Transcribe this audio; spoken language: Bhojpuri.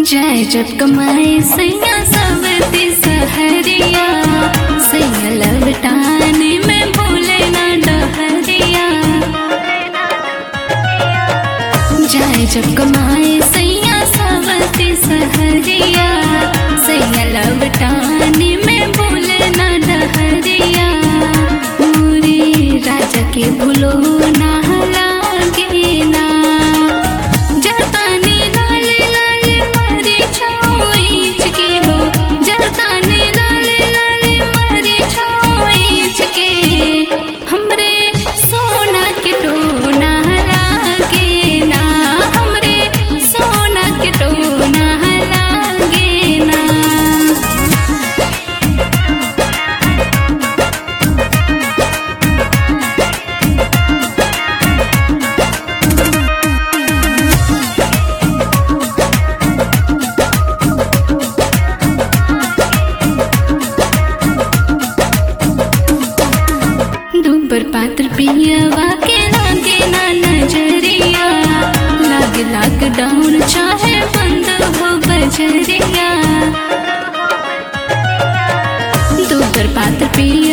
जाए जब कमाए सैया सब सहरिया सैया लवटाने में भूले ना डहरिया जाए जब कमाए सैया सब सहरिया सैया लवटाने में भूले ना डहरिया पूरी राजा के भूलो ना लागे ना जताने लाले लाले मारे छाओइच के हो जताने लाले लाले मारे छाओइच के हमरे सोना के टोना लागे ना हमरे सोना के टोना लागे ना दूबर पात्र पियवा के लागे ना नजरिया लागे लॉकडाउन चाहे बंद हो बजरिया दूबर पात्र पिया